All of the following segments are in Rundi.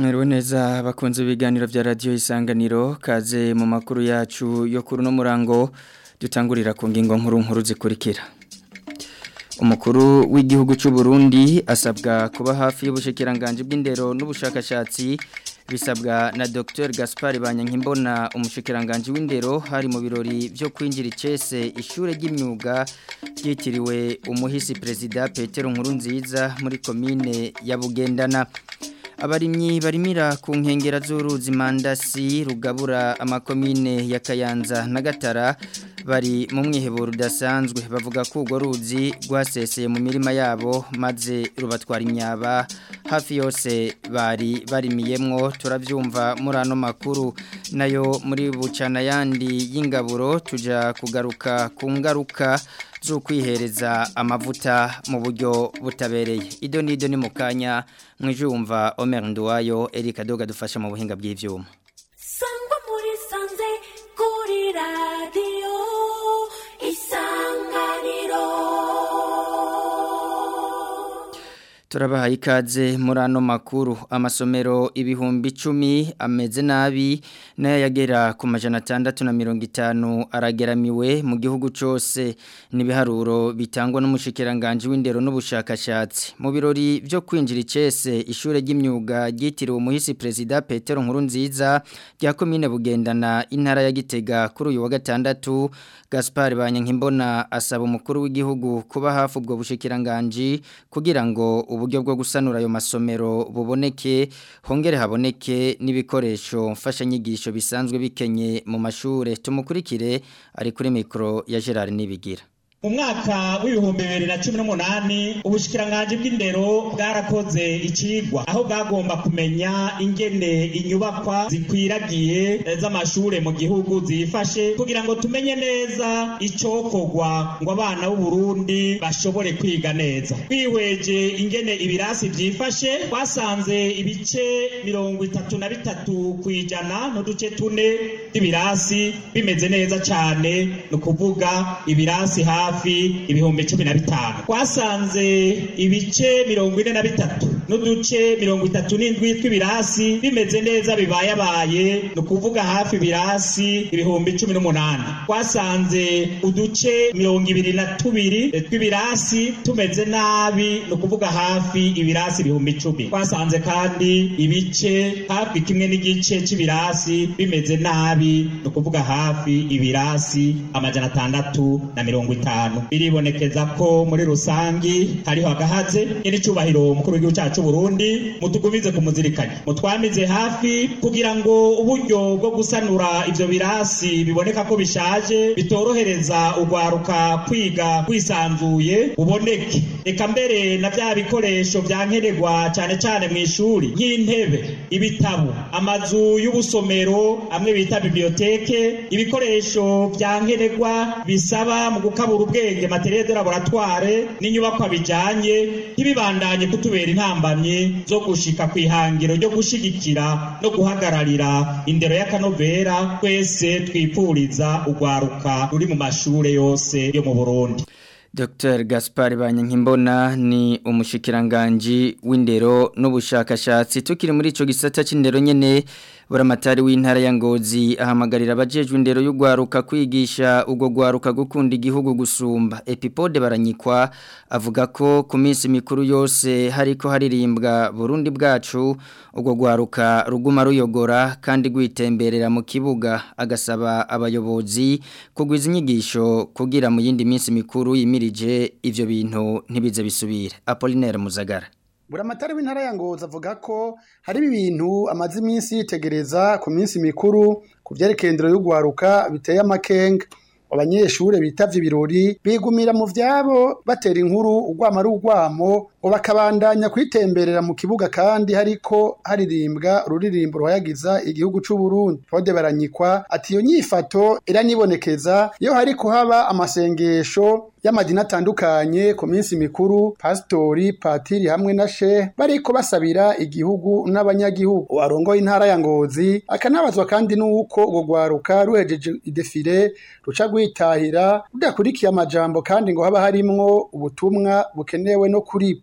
Mwiriwe neza bakunze ibiganiro vya radio isanganiro kaze mu makuru yacu yo kuri no murango dutangurira ku ngingo nkuru nkuru zikurikira Umukuru w'igihugu cy'u Burundi asabwa kuba hafi y'ubushikiranganje bw'indero n'ubushakashatsi bisabwa na Dr Gaspard Banyankimbona umushikiranganje w'indero hari mu birori byo kwinjira icese ishure ry'imyuga ryitiriwe umuhisi president Petero Nkurunziza muri commune ya Bugendana abarimyi barimira ku nkengera z'uruzi mandasi rugabura amakomine ya Kayanza na Gatara bari mu mwiheburo udasanzwe bavuga ko urwo ruzi rwaseseye mu mirima yabo maze rubatwara imyaba hafi yose bari barimiyemwo turabyumva muri ano makuru nayo muri bucana yandi y'ingaburo tuja kugaruka ku ngaruka zo kwihereza amavuta mu buryo butabereye ido n'ido ni mu kanya mwijumva Omer Nduwayo Erika Doga dufasha mu buhinga bw'ivyuma sangwa muri sanze kuri radiyo isanganiro Turabahaye ikaze muri ano makuru amasomero ibihumbi icumi ameze nabi nayo yagera ku majana atandatu na mirongo itanu arageramiwe mu gihugu cyose n'ibiharuro bitangwa n'umushikiranganje w'indero n'ubushakashatsi mu birori byo kwinjira icese ishure ry'imyuga ryitiriwe umuhisi perezida Petero Nkurunziza rya komine bugendana intara ya Gitega kuri uyu wa gatandatu Gaspard Banyankimbona asaba umukuru w'igihugu kuba hafi ubwo bushikiranganje kugira ngo uburyo bwo gusanura ayo masomero buboneke hongere haboneke n'ibikoresho mfashanyigisho bisanzwe bikenye mu mashure tumukurikire ari kuri mikro ya Gerard Nibigira mu mwaka w'ibihumbi bibiri na cumi n'umunani ubushikiranganji bw'indero bwarakoze icigwa aho bwagomba kumenya ingene inyubakwa zikwiragiye z'amashure mu gihugu zifashe kugira ngo tumenye neza icokorwa ngo abana b'u Burundi bashobore kwiga neza twihweje ingene ibirasi vyifashe twasanze ibice mirongo itatu na bitatu kwijana n'uduce tune tw'ibirasi bimeze neza cane ni ukuvuga ibirasi hafi hafi ibihumbi cumi na bitanu twasanze ibice mirongo ine na bitatu n'uduce mirongo itatu n'indwi tw'ibirasi bimeze neza bibayabaye ni ukuvuga hafi ibirasi ibihumbi cumi n'umunani twasanze uduce mirongo ibiri na tubiri tw'ibirasi tumeze nabi ni ukuvuga hafi ibirasi ibihumbi icumi twasanze kandi ibice hafi kimwe n'igice c'ibirasi bimeze nabi ni ukuvuga hafi ibirasi amajana atandatu na mirongo itanu biribonekeza ko muri rusangi hariho agahaze n'icubahiro umukuru w'igihugu cyacu Burundi mutugumize kumuzirikanya mutwamize hafi kugira ngo uburyo bwo gusanura ivyo birasi biboneka ko bishaje bitorohereza ugwaruka kwiga kwisanzuye uboneke eka mbere na vya bikoresho vyankenerwa cane cane mu ishuri nk'intebe ibitabo amazu y'ubusomero amwe bita biblioteke ibikoresho vyankenerwa bisaba mu gukabura ubwenge materiel de laboratoire n'inyubakwa bijanye ntibibandanye kutubera intambamye zo gushika kwihangiro ryo gushigikira no guhagararira indero y'akanovera twese twipuriza ugwaruka ruri mu mashure yose yo mu Burundi Dr. Gaspard Banyankimbona ni umushikiranganji w'indero n'ubushakashatsi tukiri muri ico gisata c'indero nyene buramatari w'intara ya Ngozi ahamagarira abajejwe indero y'ugwaruka kwigisha ugo gwaruka gukunda igihugu gusumba Epipode baranyikwa avuga ko ku minsi mikuru yose hariko haririmbwa Burundi bwacu ugo gwaruka ruguma ruyogora kandi gwitemberera mu kibuga agasaba abayobozi kugwiza inyigisho kugira mu yindi minsi mikuru yimirije ivyo bintu ntibize bisubire Apollinaire Muzagara buramatari w'intara ya ngozi avuga ko hari ibintu amaze iminsi yitegereza ku minsi mikuru ku byerekeye indero y'ugwaruka biteye amakenga abanyeshure bitavye ibirori bigumira mu vyabo batera inkuru urwamo ari urwamo bakabandanya kwitemberera mu kibuga kandi hariko haririmbwa ururirimbo ruhayagiza igihugu c'u Burundi Fode baranyikwa ati iyo nyifato iranibonekeza iyo hari kuhaba amasengesho y'amadini atandukanye ku minsi mikuru pasitori patiri hamwe na she bariko basabira igihugu n'abanyagihugu warongoye intara ya ngozi akanabazwa kandi n'uko urwo rwaruka ruhejeje idefire ruca rwitahira rudakurikiye amajambo kandi ngo haba harimwo ubutumwa bukenewe no kuri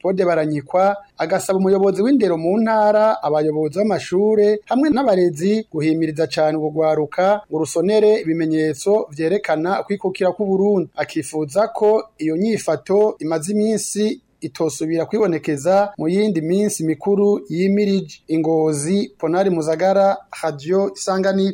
Evode Baranyikwa agasaba umuyobozi w'indero mu ntara abayobozi b'amashure hamwe n'abarezi guhimiriza cyane ubugwaruka ngo rusonere ibimenyetso vyerekana kwikukira ku Burundi akifuza ko iyo nyifato imaze iminsi itosubira kwibonekeza mu yindi minsi mikuru yimirije ingozi Ponari Muzagara Radio Isanganiro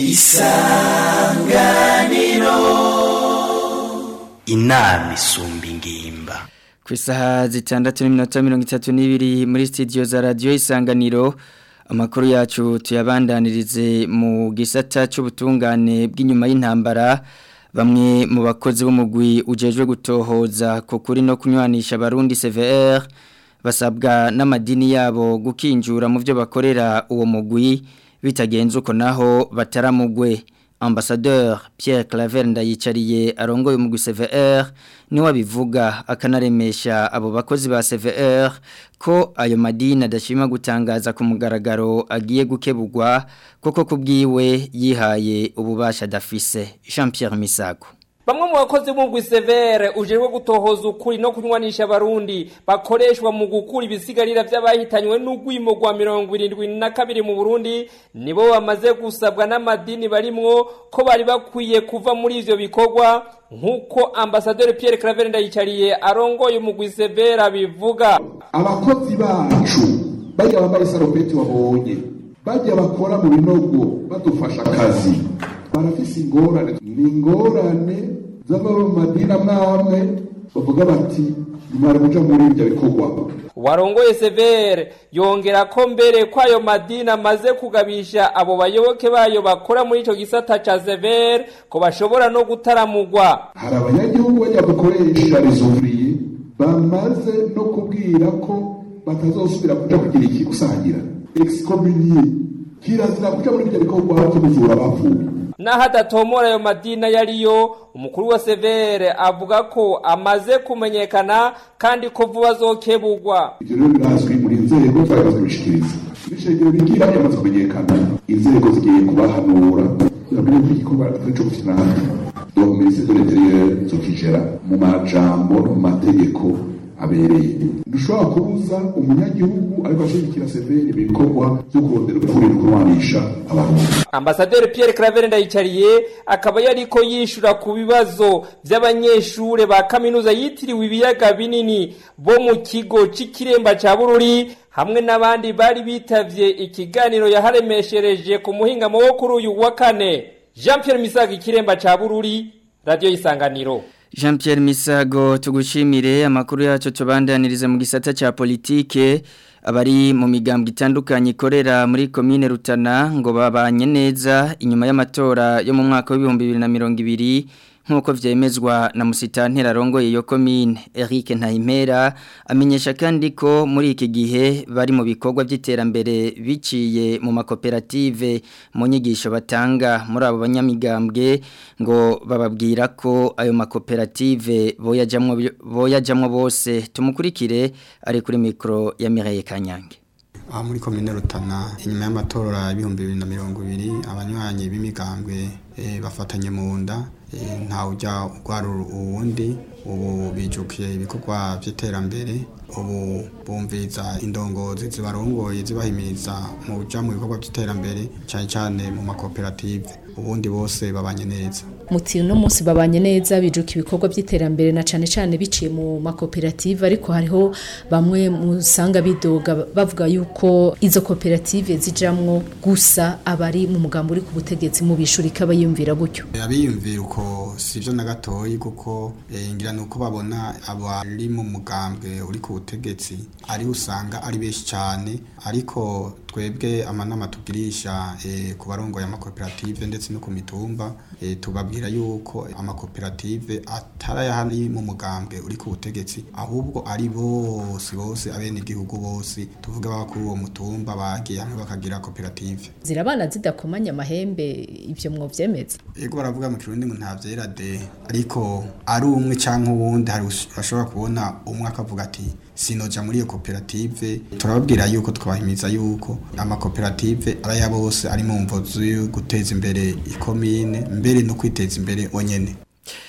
inama isumba ingimba ku isaha zitandatu n'iminota mirongo itatu n'ibiri muri sitidiyo za radiyo isanganiro amakuru yacu tuyabandanirize mu gisata cy'ubutungane bw'inyuma y'intambara bamwe mu bakozi b'umugwi ujejwe gutohoza ku kuri no kunywanisha abarundi CVR basabwa n'amadini yabo gukinjura mu byo bakorera uwo mugwi bitagenze uko naho bataramugwe Ambassadeur Pierre Claver ndayicariye arongoye umugwi CVR niwe abivuga akanaremesha abo bakozi ba CVR ko ayo madini adashima gutangaza ku mugaragaro agiye gukebugwa koko kubwiwe yihaye ububasha dafise Jean Pierre Misago Bamwe mu bakozi b'umugwi severe ujejwe gutohoza ukuri no kunywanisha abarundi bakoreshwa mu gukura ibisigarira by'abahitanywe n'ugwimo rwa mirongo irindwi na kabiri mu Burundi nibo bamaze gusabwa n'amadini barimwo ko bari bakwiye kuva muri ivyo bikorwa nk'uko ambasaderi Pierre Claver ndayicariye arongoye umugwi severe bivuga abakozi bacu bajya bambaye isarubeti wabonye bajya bakora mu binogo badufasha akazi barafise ingorane ni ingorane z'ababa mu madini amwe amwe bavuga bati nimara kuja muri ibyo bikorwa warongoye severe yongera ko mbere ko ayo madini amaze kugabisha abo bayoboke bayo bakora muri ico gisata ca severe ko bashobora no gutaramugwa hari abanyagihugu bajya gukoresha rezovuriye bamaze no kubwira ko batazosubira kuja kugira iki gusangira excommunier kirazira kuja muri ibyo bikorwa byo kuzura abapfuye naho adatomora ayo madini ayo ariyo umukuru wa severe avuga ko amaze kumenyekana kandi ko vuba azokebugwa ibyo rero birazwi muri nzego twamaze kubishikiriza ibishengero bigira yamaze kumenyekana inzego zigiye kubahanura kugira ngo igikorwa atari co gufinana donc ministre de l'intérieur zokigera mu majambo no mu mategeko abereye ntushobora kubuza umunyagihugu ariko ashigikira severe ibikorwa byo kurondera ukuri no kurwanisha abarundi ambasaderi Pierre Claver ndayicariye akaba yariko yishura ku bibazo by'abanyeshure ba kaminuza yitiriwe ibiyaga binini bo mu kigo c'ikiremba ca Bururi hamwe n'abandi bari bitavye ikiganiro yaharemeshereje ku muhingamo wo kuri uyu wa kane Jean Pierre Misaga ikiremba ca Bururi radio isanganiro Jean Pierre Misago tugushimire amakuru yacu tubandaniriza mu gisata cha politike abari mu migambwe itandukanye ikorera muri commune Rutana ngo babanye neza inyuma y'amatora yo mu mwaka w'ibihumbi 2020 nkuko vyemezwa na musitantera arongoye iyo commune Eric Ntahimpera amenyesha kandi ko muri iki gihe bari mu bikorwa by'iterambere biciye mu makoperative mu nyigisho batanga muri abo banyamigambwe ngo bababwira ko ayo makoperative boyajamwo boyajamwo bose tumukurikire ari kuri mikro ya Mireille Kanyange aha muri komine rutana inyuma y'amatora y'ibihumbi bibiri na mirongo ibiri abanywanyi b'imigambwe bafatanye mu nda ntawe ujya urwara uwundi ubu bijukiye ibikorwa by'iterambere ubu bumviza indongozi zibarongoye zibahimiriza mu kujya mu bikorwa by'iterambere cyane cyane mu makoperative ubundi bose babanye neza muti uno munsi babanye neza bijuka ibikorwa by'iterambere na cyane cyane biciye mu makoperative ariko hariho bamwe musanga bidoga bavuga yuko izo koperative zijamwo gusa abari mu mugambo uri ku butegetsi mu bishuri kabayumvira gutyo abiyumvira uko sivyo na gatoyi kuko ngira nuko babona abari mu mugambwe uri ku butegetsi ari usanga ari benshi cyane ariko twebwe amanama tugirisha e, ku barongoye amakoperative ndetse no ku mitumba e, tubabwira yuko amakoperative atarayahari mu mugambwe uri ku butegetsi ahubwo ari bose bose abene igihugu bose tuvuga baba kuri uwo mutumba bagiye hamwe bakagira koperative zirabana zidakomanya amahembe ivyo mwovyemeza yego baravuga mu kirundi ngo nta vyera de ariko ari umwe canke uwundi hari urashobora kubona umwe akavuga ati sinoja muri iyo koperative turababwira yuko twabahimiza yuko amakoperative ari aya bose ari mu mvo yo guteza imbere ikomine mbere no kwiteza imbere onyene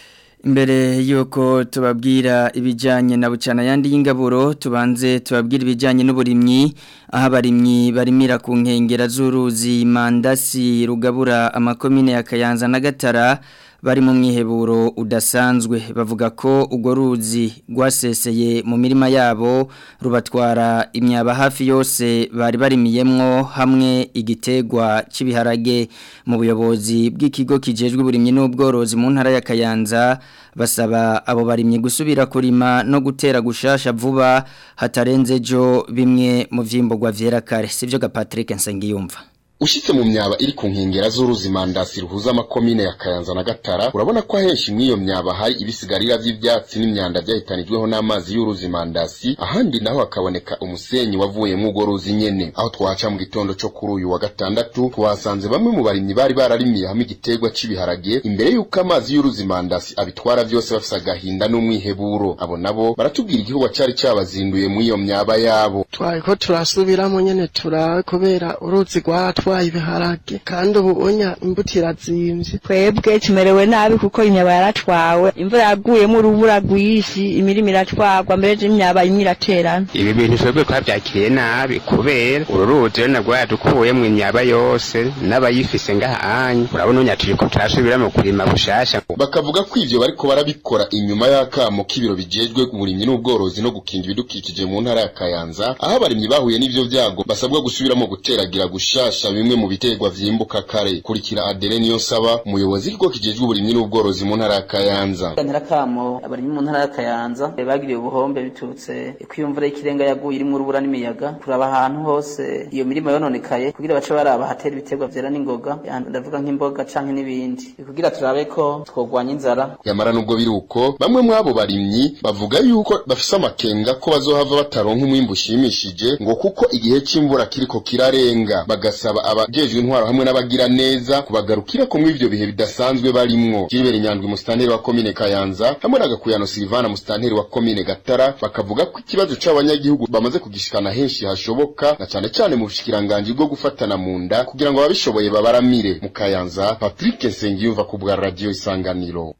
Imbere yuko tubabwira ibijyanye na bucana yandi y'ingaburo tubanze tubabwira ibijyanye n'uburimyi aho abarimyi barimira ku nkengera z'uruzi mandasi rugabura amakomine ya Kayanza na Gatara bari mu mwiheburo udasanzwe bavuga ko urwo ruzi rwaseseye mu mirima yabo rubatwara imyaba hafi yose bari barimiyemwo hamwe igitegwa cy'ibiharage mu buyobozi bw'ikigo kijejwe uburimyi n'ubworozi mu ntara ya Kayanza basaba abo barimyi gusubira kurima no gutera gushasha vuba hatarenze jo bimwe mu vyimborwa vyera kare sivyo ga Patrick Nsengiyumva Ushitse mu myaba iri ku nkengera z'uruzi mandasi ruhuza amakomine ya Kayanza na Gatara urabona ko ahenshi mw'iyo myaba hari ibisigarira vy'ivyatsi n'imyanda vyahitanijweho n'amazi y'uruzi mandasi ahandi naho hakaboneka umusenyi wavuye mu urwo ruzi nyene aho twaca mu gitondo co kuri uyu wa gatandatu twasanze bamwe mu barimyi bari bararimiye hamwe igiterwa c'ibiharage imbere y'uko amazi y'uruzi mandasi abitwara vyose bafise agahinda n'umwiheburo abo nabo baratubwira igihugu cari cabazinduye mw'iyo myaba yabo twariko turasubiramo nyene turabe kubera uruzi rwaratwaye ibiharage kandi ubu unya imbuto irazimvye twebwe tumerewe nabi kuko imyaba yaratwawe imvura yaguyemo urubura rwinshi imirima iratwarwa mbere y'imyaba imwe iraterana ibi bintu twebwe twavyakiriye nabi kubera uru ruzi rero nabwo yadukuyemwo imyaba yose n'abayifise ngaha anyi urabona unya turiko turasubira mu kurima bushasha bakavuga ko ivyo bariko barabikora inyuma y'akamo k'ibiro bijejwe uburimyi n'ubworozi no gukinga ibidukikije mu ntara ya Kayanza aho abarimyi bahuye n'ivyo vyago basabwa gusubiramo guteragira gushasha bimwe mu biterwa vyimbuka kare kurikira Adele niyo saba umuyobozi w'ikigo kijejwe uburimyi n'ubworozi mu ntara ya Kayanza ntarakamo abarimyi mu ntara ya Kayanza bagiriye ubuhombe biturutse kwiyumvura y'ikirenga yaguye irimwo urubura n'imiyaga kuraba ahantu hose iyo mirima yononekaye kugira bace baraba hatera ibiterwa vyera n'ingoga ndavuga nk'imboga canke n'ibindi kugira turabe ko twogwanya inzara yamara nubwo biri uko bamwe mw'abo barimyi bavuga yuko bafise amakenga ko bazohava bataronka umwimbu ushimishije ngo kuko igihe c'imvura kiriko kirarenga bagasaba abajejwe intwaro hamwe n'abagira neza kubagarukira ko mw'ivyo bihe bidasanzwe barimwo Gilbert Nyandwi musitanteri wa komine Kayanza hamwe na Gakuyano Silvana musitanteri wa komine Gatara bakavuga ko ikibazo c'abanyagihugu bamaze kugishikana henshi hashoboka na cane cane mu bushikiranganji bwo gufatana mu nda kugira ngo ababishoboye babaramire mu Kayanza Patrick Nsengiyumva ku bwa radio Isanganiro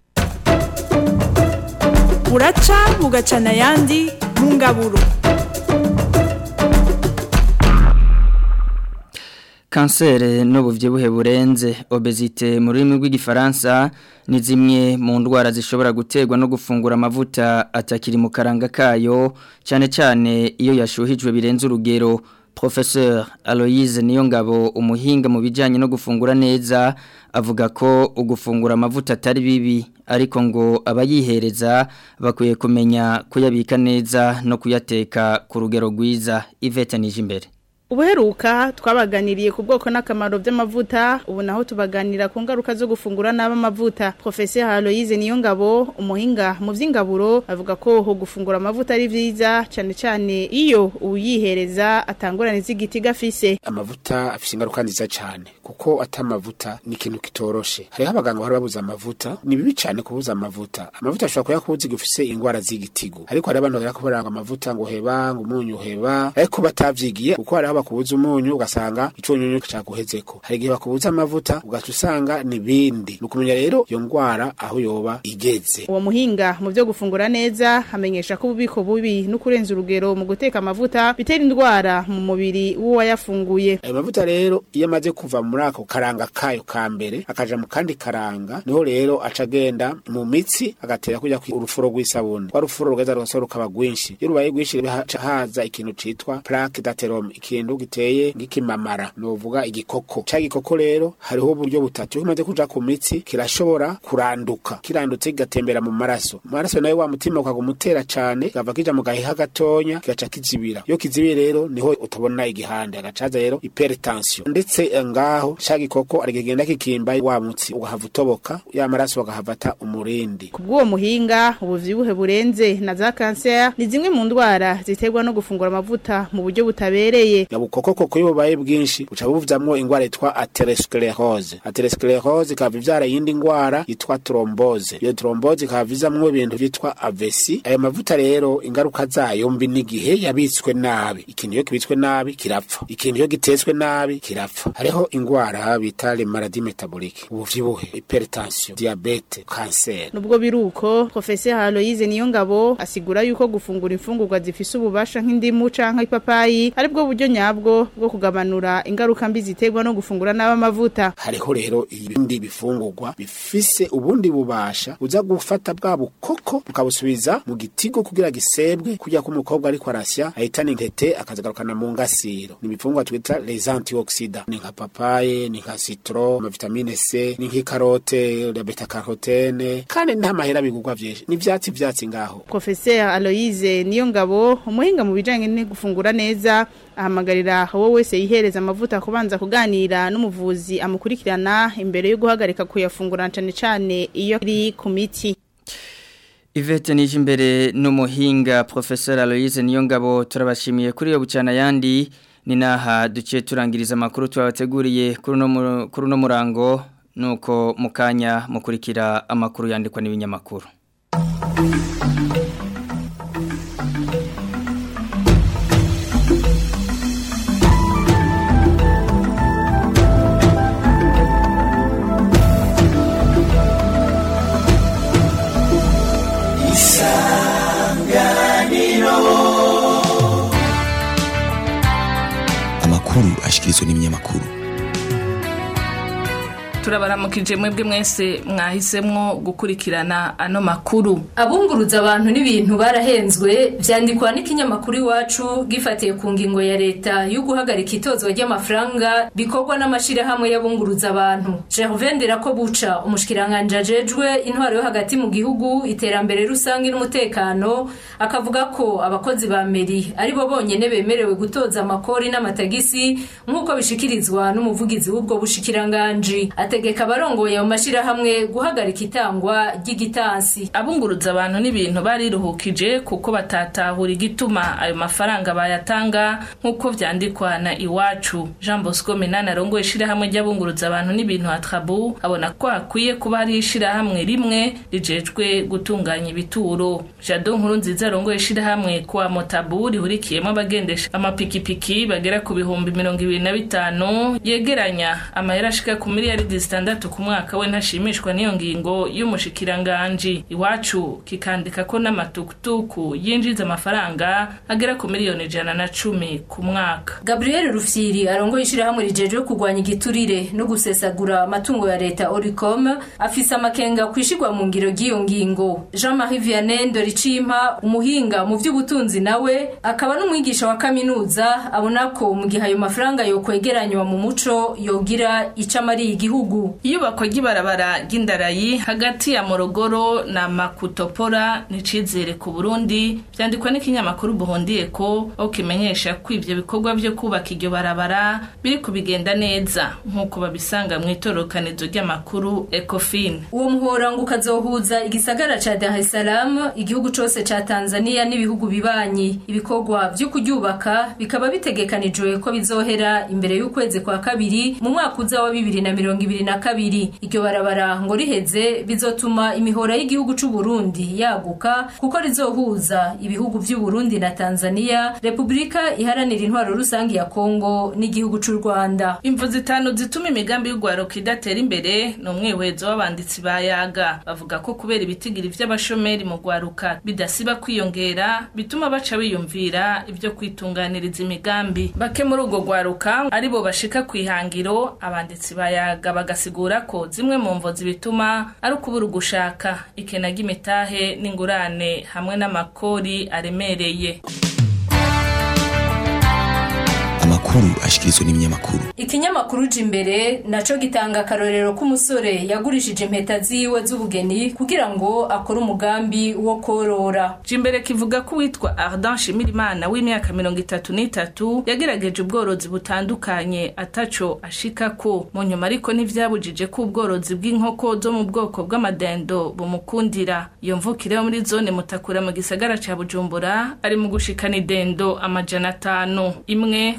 buraca bugacana ayandi mu ngaburo kanseri n'ubuvyibuhe burenze obezite mu rurimi rw'igifaransa ni zimwe mu ndwara zishobora guterwa no gufungura amavuta atakiri mu karanga kayo cyane cyane iyo yashuhijwe birenze urugero Professeur Aloise Niyongabo umuhinga mu bijyanye no gufungura neza avuga ko ugufungura amavuta atari bibi ariko ngo abayihereza bakwiye kumenya kuyabika neza no kuyateka ku rugero rwiza Yvette Nijimbere ubuheruka twabaganiriye ku bwoko n'akamaro by'amavuta ubu naho tubaganira ku ngaruka zo gufungura nabi amavuta professeur Aloise Niyongabo umuhinga mu by'ingaburo avuga ko ho gufungura amavuta ari vyiza cyane cyane iyo uyihereza atangurane z'igiti gafise amavuta afise ingaruka nziza cyane kuko atamavuta ni ikintu kitoroshe hariho abaganga bahora babuza amavuta ni bibi cyane kubuza amavuta amavuta ashobora kuyakubuza igihe ufise ingwara z'igitigu ariko hari abantu bagera kubaranga amavuta ngo heba ngo umunyu heba ariko batavyigiye kuko hariho bakubuza umunyu ugasanga icunyunyu caguhezeko hari igihe bakubuza amavuta ugaca usanga nibindi nukumenya rero iyo ngwara aho yoba igeze uwo muhinga mu byo gufungura neza amenyesha ko ububiko bubi no kurenza urugero mu guteka amavuta bitera indwara mu mubiri w'uwayafunguye ayo mavuta rero iyo amaze kuva muri ako karanga kayo ka mbere akaja mu kandi karanga niho rero aca agenda mu mitsi agatera kujya ku urufuro rw'isabune rwa rufuro rugeza rugasa rukaba rwinshi iyo rubaye rwinshi haca haza ikintu citwa plaque d'aterome ikintu giteye ng'ikimamara novuga igikoko ca gikoko rero hariho uburyo butatu iyo kimaze kuja ku mitsi kirashobora kuranduka kirandutse kigatembera mu maraso mu maraso nayo wa mutima ukaguma utera cane kava kija mu gahiha gatonya kigaca kizibira iyo kizibiye rero niho utabona igihande agacaza rero hypertension ndetse eh, ngaho ca gikoko arigenda kikimba wa mutsi ugahava utoboka ya maraso bagahavata umurindi kubw'uwo muhinga ubuvyibuhe burenze na za kanseri ni zimwe mu ndwara ziterwa no gufungura amavuta mu buryo butabereye nyabukoko koko iyo bubaye bwinshi buca buvamwo ingwara yitwa atherosclerose atherosclerose ikaba ivyara yindi ngwara yitwa trombose iyo trombose ikaba vizamwo ibintu vyitwa avesi ayo mavuta rero ingaruka zayo mbi n'igihe yabitswe nabi ikintu iyo kibitswe nabi kirapfa ikintu iyo gitetswe nabi kirapfa hariho ingwara ingwara bita le maladie métabolique ubuvyibuhe hypertension diabete cancer nubwo biruko professeur Aloise Niyongabo asigura yuko gufungura imfungurwa zifise ububasha nk'indimu canke ipapayi ari bwo buryo nyabwo bwo kugabanura ingaruka mbi ziterwa no gufungura n'abamavuta hariho rero ibindi bifungurwa bifise ubundi bubasha uza gufata bwa bukoko bukabusubiza mu gitigo kugira gisebwe kujya ko umukobwa ariko arasya ahitana intete akazigarukana mu ngasiro ni ibifungurwa twita les antioxidants ni nka papaye ni nka citron ama vitamine C ni nk'ikarote la beta carotene kandi nta mahera bigurwa vyinshi ni vyatsi vyatsi ngaho professeur Aloise Niyongabo umuhinga mu bijanye no gufungura neza ahamagarira wowe wese yihereza amavuta kubanza kuganira n'umuvuzi amukurikirana imbere yo guhagarika kuyafungura cane cane iyo iri ku miti Ivete nije imbere n'umuhinga Professor Aloise Niyongabo turabashimiye kuri yo bucana yandi ni naha duciye turangiriza amakuru twabateguriye kuri no kuri no murango nuko mukanya mukurikira amakuru yandikwa n'ibinyamakuru amakuru ashikirizwa n'ibinyamakuru turabaramukije mwebwe mwese mwahisemwo gukurikirana ano makuru abunguruza abantu n'ibintu barahenzwe vyandikwa n'ikinyamakuru iwacu gifatiye ku ngingo ya leta yo guhagarika itozwa ry'amafaranga bikorwa n'amashirahamwe y'abunguruza abantu Gervain Nderakobuca umushikiranganje ajejwe intwaro yo hagati mu gihugu iterambere rusange n'umutekano akavuga ko abakozi ba meri ari bo bonyene bemerewe gutoza amakori n'amatagisi nk'uko bishikirizwa n'umuvugizi w'ubwo bushikiranganje ategeka abarongoye mu mashirahamwe guhagarika itangwa ry'igitansi abunguruza abantu n'ibintu bariruhukije kuko batatahura igituma ayo mafaranga bayatanga nk'uko vyandikwa na iwacu Jean Bosco Minana arongoye ishirahamwe ry'abunguruza abantu n'ibintu atrabu abona ko hakwiye kuba hari ishirahamwe rimwe rijejwe gutunganya ibituro Jado nkuru nziza arongoye ishirahamwe kwa Motabu rihurikiyemo abagendesha amapikipiki bagera ku bihumbi mirongo ibiri na bitanu yegeranya amahera ashika ku miliyari zitandatu ku mwaka we ntashimishwa n'iyo ngingo y'umushikiranganji iwacu kikandika ko n'amatukutuku yinjiza amafaranga agera ku miliyoni ijana na cumi ku mwaka Gabriel Rufyiri arongoye ishirahamwe rijejwe kurwanya igiturire no gusesagura amatungo ya leta Oricom afise amakenga kwishigwa mu ngiro ry'iyo ngingo Jean-Marie Vianney Ndoricimpa umuhinga mu vy'ubutunzi nawe akaba n'umwigisha wa kaminuza abona ko mu gihe ayo mafaranga yokwegeranywa mu muco yogira icamari igihugu iyubakwa ry'ibarabara ry'indarayi hagati ya morogoro na makutopora nicizere ku burundi vyandikwa n'ikinyamakuru buhondiye ko aho kimenyesha ko ivyo bikorwa vyo kubaka iryo barabara biri kubigenda neza nk'uko babisanga mu itorokanizo ry'amakuru ecofin uwo muhora ngo ukazohuza igisagara ca dar es salaam igihugu cose ca tanzania n'ibihugu bibanyi ibikorwa vyo kuryubaka bikaba bitegekanijwe ko bizohera imbere y'ukwezi kwa kabiri mu mwaka uza wa bibiri na mirongo ibiri na kabiri iryo barabara ngo riheze bizotuma imihora y'igihugu c'u Burundi yaguka kuko rizohuza ibihugu vy'u Burundi na Tanzania Republika iharanira intwaro rusangi ya Kongo n'igihugu c'u Rwanda imvu zitanu zituma imigambi y'ugwaruka idatera imbere ni umwihwezo w'abanditsi ba yaga bavuga ko kubera ibitigiri vy'abashomeri mu gwaruka bidasiba kwiyongera bituma baca biyumvira ivyo kwitunganiriza imigambi bake muri urwo gwaruka aribo bashika kwihangiro abanditsi ba yaga bagasigura ko zimwe mu mvo zibituma ari ukubura ugushaka ikena ry'imitahe n'ingurane hamwe n'amakori aremereye amakuru ashikirizwa n'ibinyamakuru ikinyamakuru imbere naco gitanga akarorero k'umusore yagurishije impeta ziwe z'ubugeni kugira ngo akore umugambi wo korora jimbere kivuga ko uwitwa Ardan Shimirimana w'imyaka mirongo itatu n'itatu yagerageje ubworozi butandukanye ataco ashikako mu nyuma ariko ntivyabujije ko ubworozi bw'inkoko zo mu bwoko bw'amadendo bumukundira iyo mvukire yo muri zone mutakura mu gisagara ca Bujumbura ari mu gushikana idendo amajana atanu imwe kw'isoko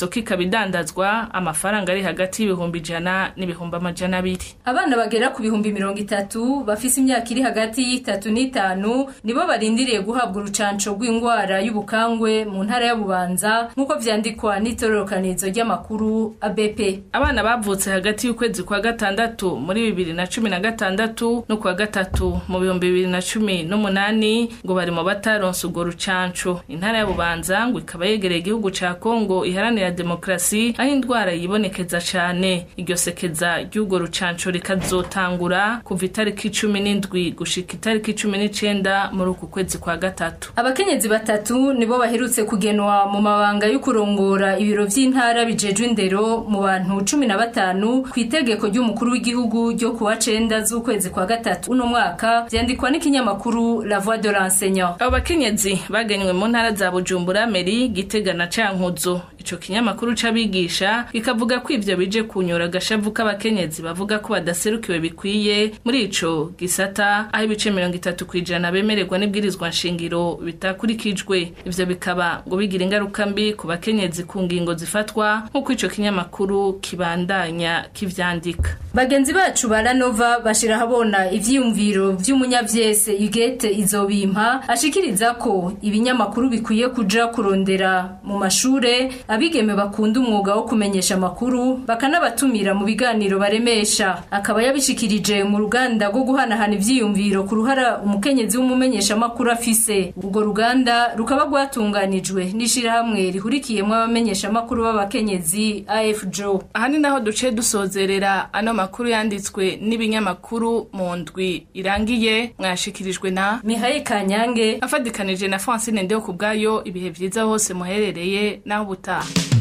isoko ikaba idandazwa amafaranga ari hagati y'ibihumbi ijana n'ibihumbi amajana abiri abana bagera ku bihumbi mirongo itatu bafise imyaka iri hagati y'itatu n'itanu nibo barindiriye guhabwa urucanco rw'indwara y'ubukangwe mu ntara ya bubanza nk'uko vyandikwa n'itororokanizo ry'amakuru abp abana bavutse hagati y'ukwezi kwa gatandatu muri bibiri na cumi na gatandatu no kwa gatatu mu bihumbi bibiri na cumi n'umunani ngo bari mu bataronse urwo rucanco intara ya bubanza ngo ikaba yegereye igihugu ca kongo iharanira demokarasi aho indwara yibonekeza cane iryo sekeza ry'urwo rucanco rikazotangura kuva itariki cumi n'indwi gushika itariki cumi n'icenda muri uku kwezi kwa gatatu abakenyezi batatu nibo baherutse kugenwa mu mabanga yo kurongora ibiro vy'intara bijejwe indero mu bantu cumi na batanu ku itegeko ry'umukuru w'igihugu ryo kuwa cenda z'ukwezi kwa gatatu uno mwaka vyandikwa n'ikinyamakuru la voix de l'enseignant abo bakenyezi bagenywe mu ntara za bujumbura meri gitega na cankuzo ico kinyamakuru c'abigisha kikavuga ko ivyo bije kunyura agashavu k'abakenyezi bavuga ko badaserukiwe bikwiye muri ico gisata aho ibice mirongo itatu kw'ijana bemererwa n'ibwirizwa nshingiro bitakurikijwe ivyo bikaba ngo bigira ingaruka mbi ku bakenyezi ku ngingo zifatwa nk'uko ico kinyamakuru kibandanya kivyandika bagenzi bacu baranova bashira habona ivyiyumviro vy'umunyavyese igete izobimpa ashikiriza ko ibinyamakuru bikwiye kuja kurondera mu mashure abigeme bakunda umwuga wo kumenyesha amakuru bakanabatumira mu biganiro baremesha akaba yabishikirije mu ruganda rwo guhanahana ivyiyumviro ku ruhara umukenyezi w'umumenyesha amakuru afise urwo ruganda rukaba rwatunganijwe n'ishirahamwe rihurikiyemwo abamenyesha amakuru b'abakenyezi AFJO aha ni naho duce dusozerera ano makuru yanditswe n'ibinyamakuru mu ndwi irangiye mwashikirijwe na Mihaye Kanyange afadikanije na Francine Ndeo kubwayo ibihe vyiza hose muherereye naho ubutaha